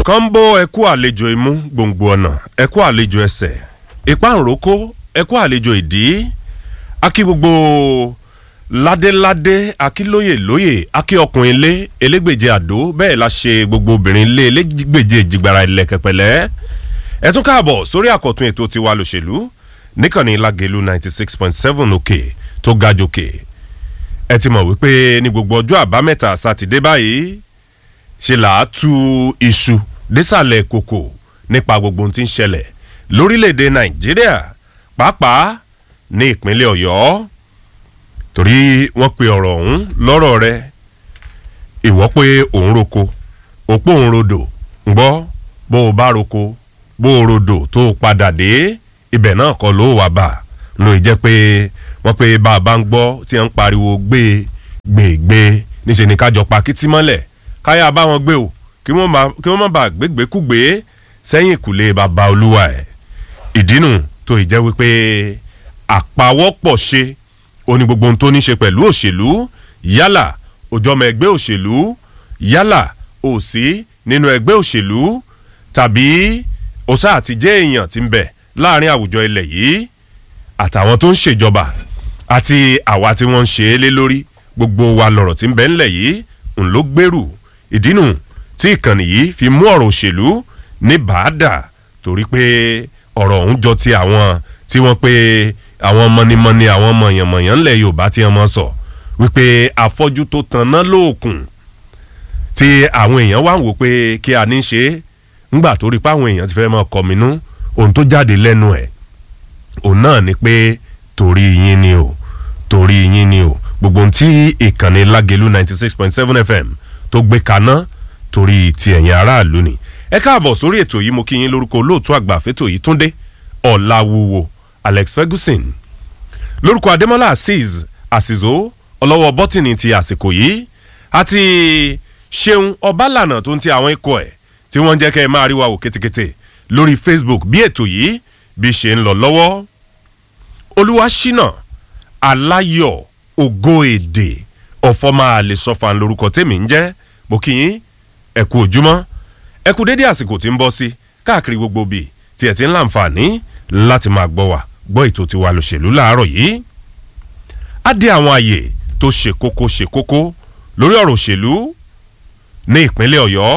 kọ́ńbó ẹkú àlejò imú gbòǹgbò ọ̀nà ẹkú àlejò ẹsẹ̀ ìpáǹrókò ẹkú àlejò ìdí akí gbogbo ládéládé akílóyè lóyè akí ọkùnrin ilé elégbèje àdó bẹ́ẹ̀ la ṣe gbogbo obìnrin ilé elégbèje ìjìgbara ilẹ̀ kẹpẹ̀lẹ́ ẹ tún káàbọ̀ sórí àkọ́tún ètò tiwa lòṣèlú níkànnì lágẹ̀lú ninety six point seven òkè tó ga jòkè ẹ ti mọ̀ wípé ní gbogbo ọjọ́ àbámẹ́ta sátidé báyìí ṣe là á tu iṣu désàlẹ̀ kòkò nípa gbogbo ohun tí ń ṣẹlẹ̀ lórílẹ̀‐èdè nàìjíríà pàápàá ní ìpínlẹ̀ ọ̀yọ́ torí wọ́n pe ọ̀rọ̀ ọ̀hún lọ́rọ̀ rẹ ìwọ́ pé òun roko òpó òun rodò ń gbọ́ bó o bá roko bó o rodò tó o padà dé ibẹ̀ náà kọ́ ló wà bá lóye jẹ́ pé wọ́n pe bá a bá ń gbọ́ tí wọ́n ń pariwo gbé gbé gbé níṣẹ́ ni kájọ pa kí tí mọ́lẹ̀ káyà bá wọn gbé o kí wọ́n má bàa gbégbékúgbé sẹ́yìn ìkùlé bàbá olúwa ẹ̀ ìdínú tó ì jẹ́ wípé àpawọ́pọ̀ ṣe oní gbogbo ohun tó ní ṣe pẹ̀lú òṣèlú yálà òjọmọ ẹgbẹ́ òṣèlú yálà òsí nínú ẹgbẹ́ òṣèlú tàbí òsà àtijẹ́ èèyàn ti ń bẹ̀ láàrin àwùjọ ilẹ̀ yìí àtàwọn tó ń ṣèjọba àti àwa tí wọ́n ń ṣe é lé lórí gbogbo wa lọ̀rọ̀ tí ń bẹ ńlẹ̀ yìí ń ló gbèrú ìdínú tí ìkànnì yìí fi mú ọ̀rọ̀ òṣèlú ní bàádà torí pé ọ̀rọ̀ ọ̀hún jọ ti àwọn tí wọ́n pé àwọn mọ̀nìmọ̀nì àwọn mọ̀yànmọ̀yàn ńlẹ̀ yorùbá tí wọ́n sọ wípé afọ́jú tó tanná lóòkùn tí àwọn èèyàn wá ń wò pé kí a ní ṣe é ńgbà tó rí pé àwọn èèyàn ti fẹ́ mọ́ kọminú ohun tó jáde lẹ́nu ẹ̀ òun náà ni pé torí yín ni o torí yín ni o gbogbo ohun tí ìkànnì lágẹ̀lú ninety six point seven fm tó gbé kaná torí ti ẹ̀yin aráàlú ni ẹ káàbọ̀ sórí ètò yìí mo kí yín lórúkọ olóòtú àgbà fẹ́tò yìí túndé ọ̀làwùwò alex ferguson lórúkọ adémọlá azeez àsìzó ọlọ́wọ́ bọ́tìnì ti àsìkò yìí àti ṣeun ọbálànà tó ń ti àwọn ikọ̀ ẹ̀ tí wọ́n ń jẹ́ kẹ́ ẹ máa rí wa wò kétékété lórí facebook bí ètò yìí bí ṣe ń lọ lọ́wọ́ olúwa ṣínà aláyọ̀ ògo èdè ọ̀fọ́ máa lè sọ́fà lórúkọ tèmi ń jẹ́ mo kí yín ẹ kú ojúmọ́ ẹ kú dédé àsìkò tí ń bọ́ sí káàkiri gbogbo bíi tí ẹ ti ń láǹfààní láti máa gbọ́ wà gbọ́ ètò tiwa lòṣèlú láàárọ̀ yìí á dé àwọn àyè tó ṣe kókó ṣe kókó lórí ọ̀rọ̀ òṣèlú ní ìpínlẹ̀ ọ̀yọ́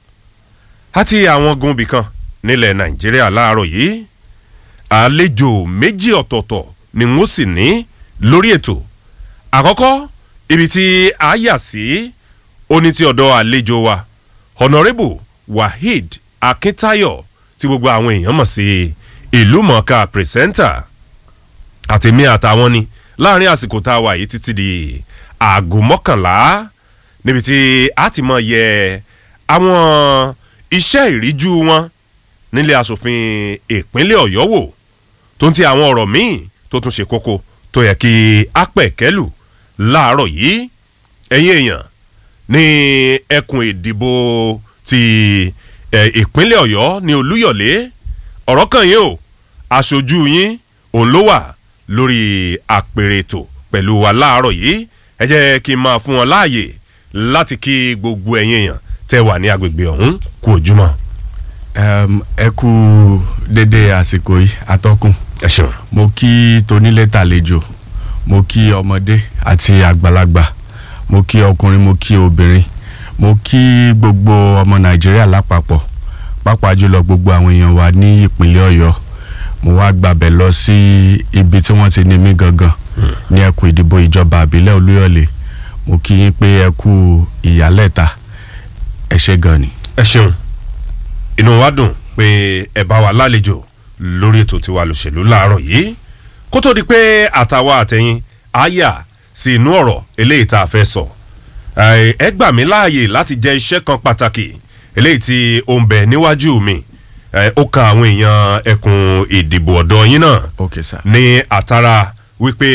àti àwọn gunbi kan nílẹ̀ nàìjíríà láàárọ̀ yìí àlejò méjì ọ̀tọ̀ọ̀tọ̀ ni wọ́n sì ní lórí ètò àkọ́kọ́ ibi tí a yà sí oní ti ọ̀dọ̀ àlejò wa honourable waheed akintayo tí gbogbo àwọn èèyàn mọ̀ sí ìlú mọ̀ọ́ká pírẹsẹ́ńtà àtẹ̀mí àtàwọn ni láàrin àsìkò tá a wà yìí títí di aago mọ́kànlá níbi tí a ti mọ̀ yẹ àwọn iṣẹ́ ìríjú wọn nílé asòfin ìpínlẹ̀ ọ̀yọ́ wò tó ń ti àwọn ọ̀rọ̀ míì tó tún ṣe kókó tó yẹ kí a pẹ̀ kẹ́lù láàárọ̀ yìí ẹ̀yin èèyàn ní ẹkùn ìdìbò ti ìpínlẹ̀ ọ̀yọ́ ní olúyọ̀lé ọ̀rọ̀ kan yìí o aṣojú yín òun ló wà lórí àpèrè ètò pẹ̀lú wa láàárọ̀ yìí ẹ jẹ́ kí n máa fún wọn láàyè láti kí gbogbo ẹ̀yin èèyàn tẹ́ wà ní agbègbè ọ̀hún kú ojúmọ́. ẹ kú dédé àsìkò yìí atọ́kùn ẹ ṣeun. mo kí tonílé tàlejò mo kí ọmọdé àti àgbàlagbà mo kí ọkùnrin mo kí obìnrin mo kí gbogbo ọmọ nàìjíríà lápapọ̀ pàápàá jùlọ gbogbo àwọn èèyàn wa ní ìpínlẹ̀ ọ̀yọ́ mo wá gbàbẹ̀ lọ sí ibi tí wọ́n ti ní mí gangan ní ẹkùn ìdìbò ìjọba àbílẹ̀ olúyọ̀lé mo kí yín pé ẹ kú ìyálẹ̀ta ẹ ṣe gan ni. ẹ ṣeun inú wa dùn pé ẹ bá wa lálejò lórí ètò tiwa lòṣèlú láàárọ̀ yìí kó tó di pé àtàwa àtẹ̀yìn àyà sí inú ọ̀rọ̀ eléyìí tá a fẹ́ sọ ẹ gbà mí láàyè láti jẹ iṣẹ́ kan pàtàkì eléyìí tí ó ń bẹ níwájú mi ó kan àwọn èèyàn ẹkùn ìdìbò ọ̀dọ́ yín náà ok sir. ní àtàrà wípé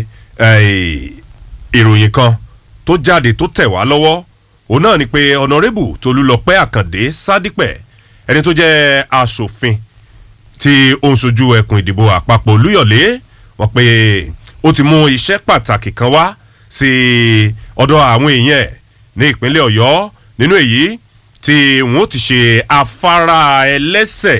ìròyìn kan tó jáde tó tẹ̀ wá lọ́wọ́ òun náà ni pé ọ̀nàrẹ́bù tolúlọpẹ́ àkàndé sádípẹ̀ ẹni tó jẹ́ asòfin tí ó ń sojú ẹkùn ìdìbò àpapọ̀ olúyọ̀lé wọ́n pé ó ti mú iṣẹ́ pàtàkì kan wá sí ọ̀dọ̀ àwọn èèyàn ẹ̀ ní ìpínlẹ̀ ọ̀yọ́ nínú èyí tí wọ́n ti ṣe afárá ẹlẹ́sẹ̀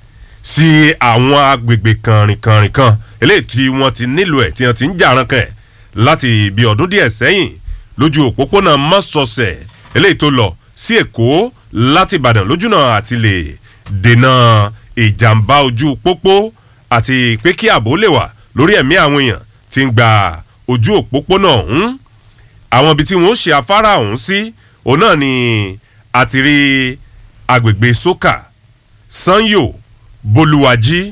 sí àwọn agbègbè kànrìnkànrìn kan eléyìí tí wọ́n ti nílò ẹ̀ tí wọ́n ti ń jàrán kẹ̀ láti bí ọdún díẹ̀ sẹ́yìn lójú òpópónà mọ́sọ̀ọ̀sẹ̀ eléyìí tó lọ sí èkó láti ìbàdàn lójúnà àti lè dènà ìjàmbá ojú pópó àti pé kí ààbò lè wà lórí ẹ̀mí àwọn èèyàn tí ń gba ojú òpópónà ọ̀hún àwọn ibi tí wọ́n ṣe afárá ọ̀hún sí òun náà ni àti rí agbègbè sókà sanyo bolúwàjí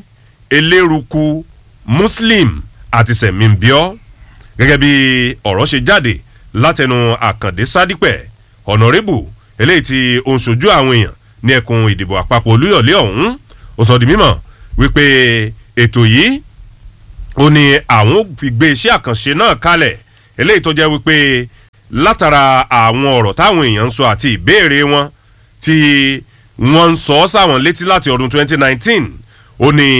eléruku muslim àti sẹ̀mìnbíọ́ gẹ́gẹ́ bí ọ̀rọ̀ ṣe jáde látẹnu àkàndé sádípẹ̀ ọ̀nàrẹ́bù eléyìí tí ó ń ṣojú àwọn èèyàn ní ẹkùn ìdìbò àpapọ̀ olúyọ̀lé ọ̀hún ó sọ di mímọ̀ wípé ètò yìí ó ní àwọn fi gbé iṣẹ́ àkànṣe náà kalẹ̀ eléyìí tó jẹ́ wípé látara àwọn ọ̀rọ̀ táwọn èèyàn ń sọ àti ìbéèrè wọn tí wọ́n ń sọ ọ́ sáwọn létí láti ọdún 2019 ó ní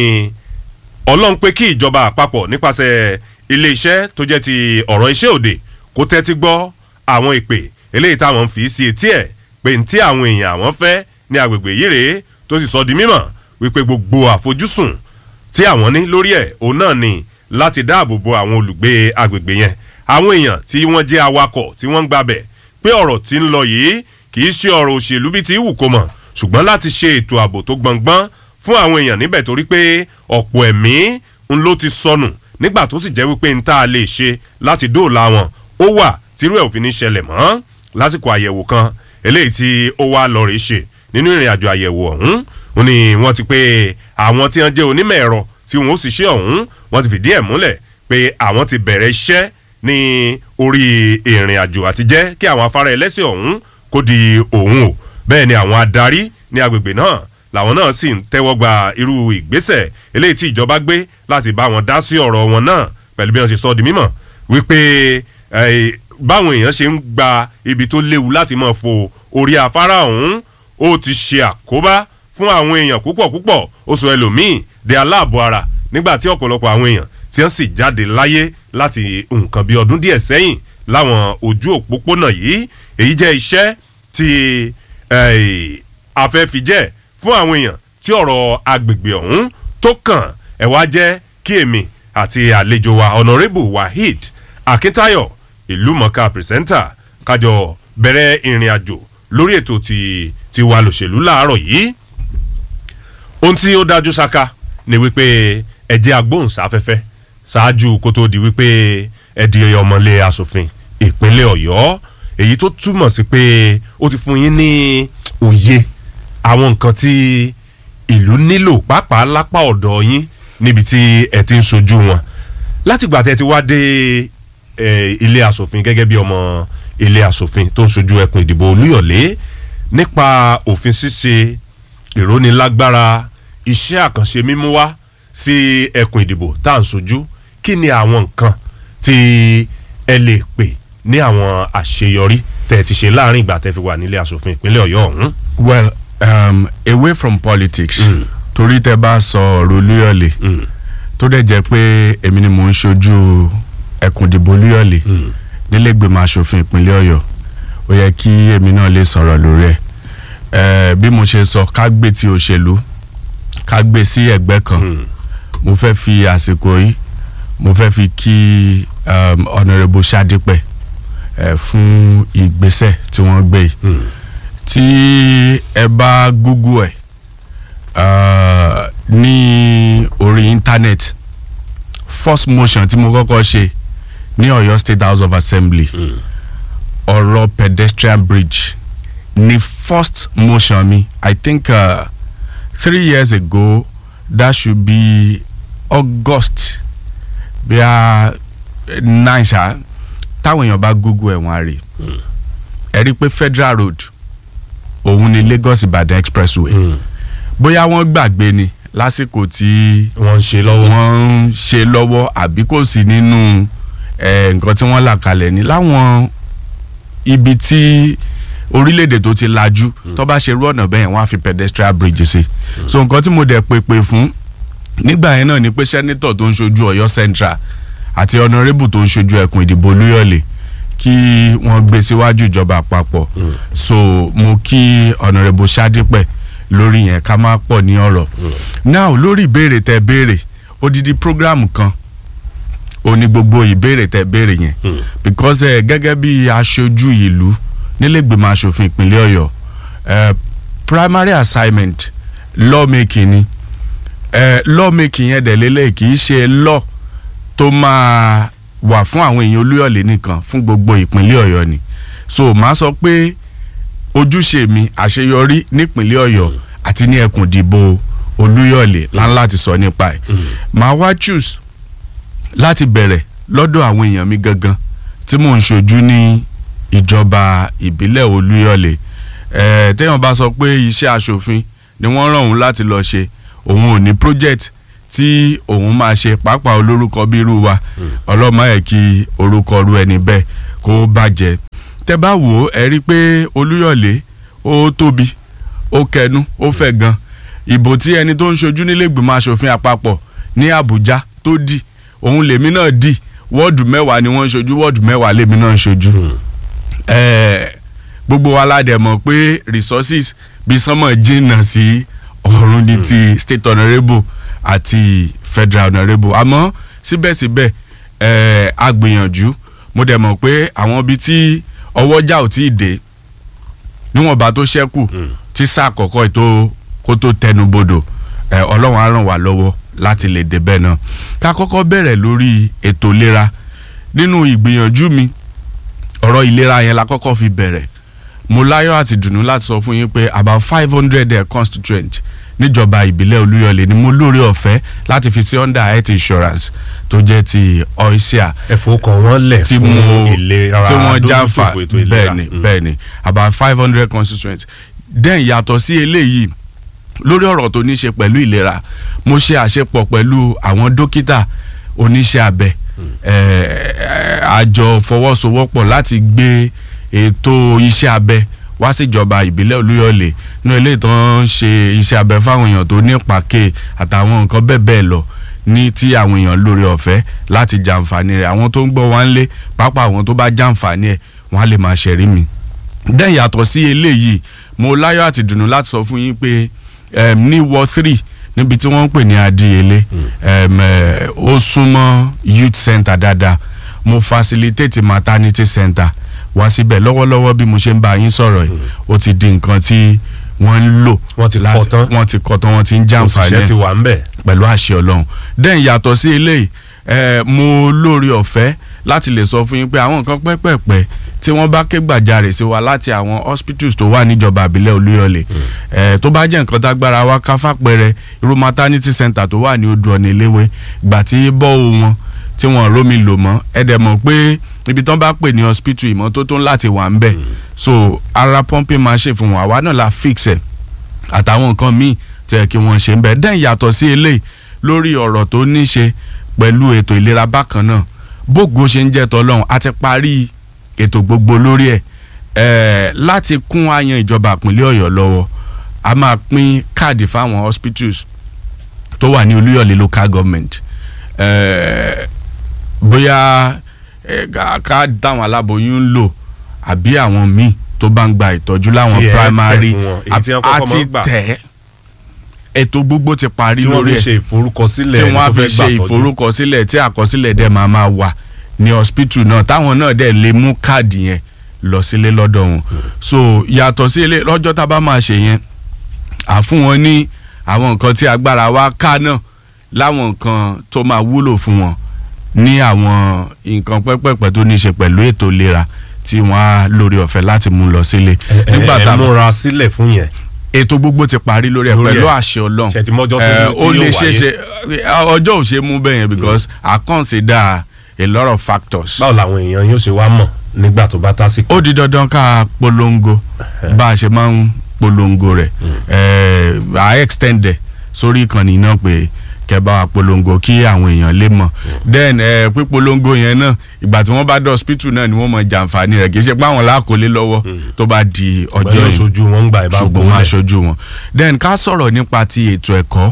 ọlọ́run pé kí ìjọba àpapọ̀ nípasẹ̀ iléeṣẹ́ tó jẹ́ ti ọ̀rọ̀ iṣẹ́ òde kó tẹ́tí gbọ́ àwọn ìpè eléyìí táwọn ń fi sí etí ẹ̀ pé ní tí àwọn èèyàn àwọn fẹ́ ní agbègbè yìí rèé tó sì sọ di mímọ̀ wípé gbogbo àfojúsùn tí àwọn ní lórí ẹ̀ òun náà ni láti dáàbò bo àwọn olùgbé agbègbè yẹn àwọn èèyàn tí wọ́n jẹ́ awakọ̀ tí wọ́n ń gbabẹ̀ pé ọ̀rọ̀ tí ń lọ yìí kì í ṣe ọ̀rọ̀ òṣèlú bíi ti wù kó mọ̀ ṣùgbọ́n láti ṣe ètò ààbò tó gbọ̀ngbọ́n fún àwọn èèyàn níbẹ̀ torí pé ọ̀pọ̀ ẹ̀mí ń ló ti sọnù nígbà tó sì jẹ́ wípé ń tá a lè ṣe láti dóòlà wọn ó wà tírú ẹ̀ òfin ní ṣẹlẹ̀ mọ́ lásìkò àyẹ̀wò kan eléyìí tí ó wá lọ rèé ṣe nínú ìrìn àjò àyẹ̀wò ọ̀hún ó ní wọ́n ti pé àwọn tí wọ́n jẹ́ onímọ̀ ẹ̀rọ tí wọ́n ó sì ṣe ọ̀hún wọ́n ti fìdí ẹ̀ múlẹ̀ pé àwọn ti bẹ̀rẹ̀ iṣẹ́ ní orí ìrìn àjò àti jẹ́ kí àwọn afárá ẹlẹ́sẹ̀ ọ̀hún kó di òun o bẹ́ẹ̀ ni àwọn adarí ní agbègbè náà làwọn náà sì ń tẹ́wọ́ gba irú ìgbésẹ̀ eléyìí tí ìjọba gbé láti bá wọn dá sí ọ̀rọ̀ wọn náà pẹ̀lú bí wọ́n ṣe sọ di mímọ̀ wípé báwọn èèyàn ṣe ń gba ibi tó léwu láti máa fo orí afárá ọ̀hún ó ti ṣe àkóbá fún àwọn èèyàn púpọ̀ púpọ̀ ó sọ ẹlòmíì di aláàbọ̀ ara nígbà tí ọ̀pọ̀lọpọ̀ àwọn èèyàn tí wọ́n sì jáde láyé láti nǹkan bí ọdún díẹ̀ sẹ́yìn láwọn ojú òpópónà yìí èyí jẹ́ iṣẹ́ tí afẹ́fijẹ́ fún àwọn èèyàn tí ọ̀rọ̀ agbègbè ọ̀hún tó kàn ẹ̀ wá jẹ́ kí èmi àti àlejò wa honourable waheed akintayo ìlú mọ̀ká pìrìsẹ́ńtà kájọ bẹ̀rẹ̀ ìrìn àjò lórí ètò ti ti wà lòṣèlú láàárọ̀ yìí ohun tí ó dájú ṣáká ni wípé ẹ̀jẹ̀ agbóhùnsáfẹ́fẹ́ ṣáájú kó tó di wípé ẹ di ọmọlé asòfin ìpínlẹ̀ ọ̀yọ́ èyí tó túmọ̀ sí pé ó ti fún yín ní òye àwọn nǹkan tí ìlú nílò pàápàá lápá ọ̀dọ̀ yín níbi tí ẹ ti ń sojú wọn látìgbà tẹ ti wá dé ilé asòfin gẹ́gẹ́ bí ọmọ ilé asòfin tó ń sojú ẹkùn ìdìbò olúyọ̀lé nípa òfin ṣíṣe ìrónilágbára iṣẹ́ àkànṣe mímú wá sí ẹkùn ìdìbò tá à ń sojú kí ni àwọn nǹkan tí ẹ lè pè ní àwọn àṣeyọrí tẹ̀ ti ṣe láàrin ìgbà tẹ́ fi wà nílé asòfin ìpínlẹ̀ ọ̀yọ́ ọ̀hún. well um, away from politics Mm. torí tẹ bá sọ ọ̀rọ̀ olúyọ̀lé Mm. tó dẹ̀ jẹ́ pé èmi ni mò ń ṣojú ẹkùn ìdìbò olúyọ̀lé Mm. nílẹ̀gbẹ̀mọ asòfin ìpínlẹ̀ ọ̀yọ́ ó yẹ kí èmi náà lè sọ̀rọ̀ lórí ẹ̀ ẹ̀ bí mo ṣe sọ ká gbé ti òṣèlú ká gbé sí ẹ̀gbẹ́ kan Mm. mo fẹ́ fi àsìkò yìí mo fẹ́ fi kí um, honourable sadipẹ ẹ fún ìgbésẹ̀ tí wọ́n gbé yìí Mm. tí ẹ bá google ẹ uh, ní orí internet first motion tí mo kọ́kọ́ ṣe ní ọ̀yọ́ state house of assembly Mm. ọ̀rọ̀ pedestrian bridge ní first motion mi i think uh, three years ago that should be august bí a nine ṣá táwọn èèyàn bá google ẹ̀ wọ́n á rí Mm. ẹ rí i pé federal road òun ni lagos ibadan expressway Mm. bóyá wọ́n gbàgbé ni lásìkò tí wọ́n ń ṣe lọ́wọ́. wọ́n ń ṣe lọ́wọ́ àbí kò sí nínú eh, nǹkan tí wọ́n là kalẹ̀ ní láwọn ibi tí orílẹ̀-èdè tó ti lajú tó bá ṣe irú ọ̀nà bẹ́ẹ̀ wọ́n á fi pedestrian bridge sí so nǹkan tí mo dẹ̀ pèpè fún nígbà yẹn náà ni pé sẹ́nitọ̀ tó ń ṣojú ọ̀yọ́ central àti honourable tó ń ṣojú ẹkùn ìdìbò olúyọ̀lé kí wọ́n gbé síwájú ìjọba àpapọ̀ so mo kí ọ̀nàrẹ́bù Ṣádípẹ̀ lórí yẹn ká má pọ̀ ní ọ̀rọ̀ now lórí ìbéèrè tẹ béèrè odidi program kan ó ní gbogbo ìbéèrè tẹ béèrè yẹn because eh, gẹ́gẹ́ bí aṣojú ìlú nílẹ̀gbìmọ̀ aṣòfin ìpínlẹ̀ Ọ̀yọ́ eh, primary assignment lawmaking ni eh, lawmaking yẹn dẹ̀ lélẹ̀ kì í ṣe law tó máa wà fún àwọn èèyàn Olúyọ̀lé nìkan fún gbogbo ìpínlẹ̀ Ọ̀yọ́ ni so màá sọ pé ojúṣe mi àṣeyọrí nípínlẹ̀ Ọ̀yọ́ àti ní ẹkùn ìdìbò Olúyọ̀lé láńlá ti sọ nípa ẹ̀ màá wá choose láti bẹ̀rẹ̀ lọ́dọ̀ àwọn èèyàn mi gangan tí mò ń ṣojú ní ìjọba ìbílẹ̀ Olúyọ̀lé ẹ̀ẹ́ téèyàn bá sọ pé iṣẹ́ aṣòfin ni wọ́n rán òun láti lọ ṣe òun ò ní project tí òun máa ṣe pàápàá olórúkọ bí irú wa ọlọ́mọ ẹ̀ kí orúkọ ru ẹni bẹ́ẹ̀ kó bàjẹ́ tẹ́ bá wò ó ẹ rí i pé Olúyọ̀lé ó tóbi ó kẹnu ó fẹ̀ gan ìbò tí ẹni tó ń ṣojú nílẹ̀gbìmọ̀ aṣòfin àpapọ̀ ní Àbújá tó dì òun lèmi náà dì wọ́ọ̀dù mẹ́wàá ni wọ́n ń ṣojú wọ́ọ̀dù mẹ́wàá lèmi náà ń ṣojú ẹ̀ẹ́ gbogbo wa la dẹ̀ mọ̀ pé resources bí sánmọ̀ jìnnà sí ọ̀run ní ti state honourable àti federal honourable àmọ́ síbẹ̀síbẹ̀ ẹ̀ẹ́ a gbìyànjú mo dẹ̀ mọ̀ pé àwọn ibi tí ọwọ́jà ò tí ì dé níwọ̀nba tó ṣẹ́kù tí sáà kọ̀ọ̀kan ètò kó tó tẹnubodò ẹ̀ ọlọ́run á ràn wá lọ́wọ́ láti lè débẹ̀ náà ká kọ́kọ́ bẹ̀rẹ̀ lórí ètò ìlera nínú ìgbìyànjú mi ọ̀rọ̀ ìlera yẹn la kọ́kọ́ fi bẹ̀rẹ̀ mo láyọ̀ àti dùnú láti sọ fún yín pé about five hundred constituent níjọba ìbílẹ̀ olúyọ̀lé ni mo lóore ọ̀fẹ́ láti fi sí under health insurance tó jẹ́ ti oisia ẹ̀fọ́ kan wọ́n lẹ̀ tí fún mo ìlera tí wọ́n dójútòfò jàǹfà ètò ìlera. bẹ́ẹ̀ni bẹ́ẹ̀ni about five hundred constituents then yàtọ̀ sí eléyìí lórí ọ̀rọ̀ tó ní ṣe pẹ̀lú ìlera mo ṣe àṣepọ̀ pẹ̀lú àwọn dókítà oníṣẹ́ abẹ eh, àjọ fọwọ́sowọ́pọ̀ láti gbé ètò iṣẹ́ abẹ wá síjọba ìbílẹ̀ olúyọ̀lé ní ilé ìtàn ṣe iṣẹ́ abẹ fáwọn èèyàn tó ní pàkè àtàwọn nǹkan bẹ́ẹ̀ bẹ́ẹ̀ lọ ní tí àwọn èèyàn lórí ọ̀fẹ́ láti jàǹfààní rẹ̀ àwọn tó ń gbọ́ wá ń lé pápá àwọn tó bá jàǹfààní ẹ̀ wọ́n á lè máa ṣẹ̀rí mi. dẹ́n yàtọ̀ sí eléyìí mo láyọ̀ àti dùnú láti sọ fún yín pé em, ní ward three níbi tí wọ́n ń pè ní adíyelé em, eh, ó súnmọ́ youth center dáadáa mo facilitate maternity center wá síbẹ̀ lọ́wọ́lọ́wọ́ bí mo ṣe ń bá yín sọ̀rọ̀ yìí ó ti di nǹkan tí wọ́n ń lò Wọ́n ti kọ́ láti- tán. wọ́n ti kọ́ tán wọ́n ti ń jàǹfààní òṣìṣẹ́ ẹ̀ ti wà ń bẹ̀. pẹ̀lú àṣẹ ọlọ́run then yàtọ̀ sí eléyìí eh, mo lórí ọ̀fẹ́ láti lè sọ fún yín pé àwọn nǹkan pẹ́pẹ̀pẹ́ tí wọ́n bá ké gbàjarè sí wa láti àwọn hospitals tó wà níjọba àbílẹ̀ olúyọ̀lé eh, tó bá jẹ́ nǹkan tágbára wa ká fàpẹrẹ irú maternity center tó wà ní odò ọ̀nà ìléwé ìgbà tí bọ́ọ̀ wọn tí wọ́n rómi lò mọ́ ẹ dẹ̀ mọ̀ pé ibi tán bá pè ní hospital ìmọ́tótó láti wà ń bẹ̀ so ara pumping machine fún wọn àwa náà la fix ẹ̀ àtàwọn nǹkan míì tó yẹ kí wọ́n ṣe ń bẹ̀ dẹ́n yàtọ̀ sí eléyìí lórí ọ̀rọ̀ tó ní ṣe pẹ̀lú ètò ìlera bákan náà bógo ṣe ń jẹ́ tọ́lọ́run a ti parí ètò gbogbo lórí ẹ̀ ẹ̀ láti kún àyàn ìjọba ìpínlẹ̀ ọ̀yọ́ lọ́wọ́ a máa pín káàdì fáwọn hospitals tó wà ní olúyọ̀lé local government ẹ̀ bóyá ẹ̀, ká- káàdì táwọn aláboyún ń lò àbí àwọn míì tó bá ń gba ìtọ́jú láwọn Tí ẹ primary tẹ̀ fún wọn, èyí tí wọ́n kọ́kọ́ máa àti ń gbà. tẹ̀ ètò gbogbo ti parí tí wọ́n lórí fi ẹ̀ ṣe ìforúkọsílẹ̀ tí ẹni wọ́n á tó fi fẹ́ ṣe gbà tọ́jú. ìforúkọsílẹ̀ tí àkọsílẹ̀ dẹ̀ máa máa wà ní hospital náà táwọn náà dẹ̀ lè mú káàdì yẹn lọ sílé lọ́dọ̀ wọn so yàtọ̀ sí ilé lọ́jọ́ tá a bá máa ṣe yẹn à fún wọn ní àwọn nǹkan tí agbára wa ká náà láwọn nǹkan tó máa wúlò fún wọn ní àwọn nǹkan pẹ́pẹ́pẹ́ tó ní í ṣe pẹ̀lú ètò ìlera tí wọ́n á lórí ọ̀fẹ́ láti mú lọ sílé nígbà ẹ tá a ẹ múra sílẹ̀ fún yẹn. ètò gbogbo ti parí lórí ẹ Lórí pẹ̀lú ẹ̀. àṣẹ ọlọ́run Ṣé ti mọ́jọ́ tó Eh, ní- tí ó yóò lè ṣe wáyé? ṣe ọjọ́ ò ṣe mú bẹ́ẹ̀ yẹn because I consider a lot of factors. báwo làwọn èèyàn yóò ṣe wá mọ̀ nígbà tó bá tásìkò. ó di dandan ká polongo bá a ṣe máa ń polongo rẹ̀ Eh, I extend ẹ̀ sórí ìkànnì náà pé kẹ́ bá wa polongo kí àwọn èèyàn lè mọ̀ then eh, pípolongo yẹn náà ìgbà tí wọ́n bá dé hospital náà ni wọ́n mọ jàǹfààní rẹ̀ kì í ṣe pé àwọn làákòlé lọ́wọ́ tó bá di ọjọ́ ọjọ́ yìí ìṣojú wọn ń gbà ẹ̀ bá ṣùgbọ́n gbóhùn wọn lẹ̀. aṣojú wọn. then ká sọ̀rọ̀ nípa ti ètò ẹ̀kọ́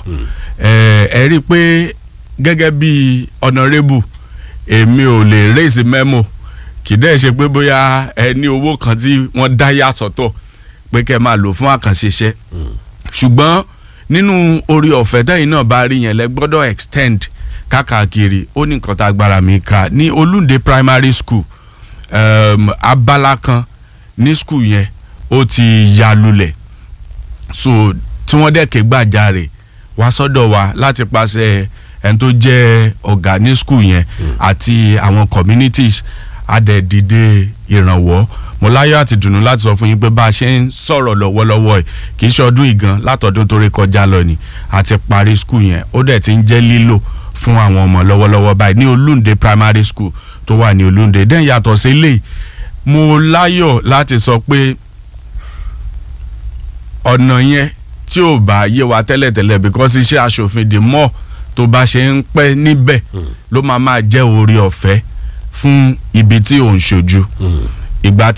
ẹ ẹ rí i pé gẹ́gẹ́ bí honourable èmi ò lè raise memo kì í dẹ́ ṣe pé bóyá ẹ ní owó kan tí wọ́n dá yà sọ́tọ̀ pé kẹ́ máa lò fún àkànṣe iṣẹ́ ṣùgbọ́n nínú orí ọ̀fẹ́ tẹ́yìn náà bá rí yẹn lẹ gbọ́dọ̀ extend káàkiri ó ní nǹkan tá a gbára mi ká ní olúnde primary school um, abala kan ní school yẹn ó ti ya lulẹ̀ so tí wọ́n dẹ̀ ké gbàjarè wá sọ́dọ̀ wa láti pàṣẹ ẹni tó jẹ́ ọ̀gá ní school yẹn àti àwọn communities adẹ̀dìde ìrànwọ́ mo láyọ̀ àti dùnú láti sọ fún yín pé bá a ṣe ń sọ̀rọ̀ lọ́wọ́lọ́wọ́ ẹ̀ kì í ṣe ọdún ìgan látọdún tó rí kọjá lọ ni àti parí school yẹn ó dẹ̀ ti ń jẹ́ lílò fún àwọn ọmọ lọ́wọ́lọ́wọ́ báyìí ní olúnde primary school tó wà ní olúnde dẹ́n yàtọ̀ sí eléyìí mo láyọ̀ láti sọ pé ọ̀nà yẹn tí ò bá yé wa tẹ́lẹ̀tẹ́lẹ̀ because iṣẹ́ aṣòfin dè mọ́ tó bá ṣe ń pẹ́ níbẹ̀ ló máa máa jẹ́ oore ọ̀fẹ́ fún ibi tí ò ń ṣojú ìgbà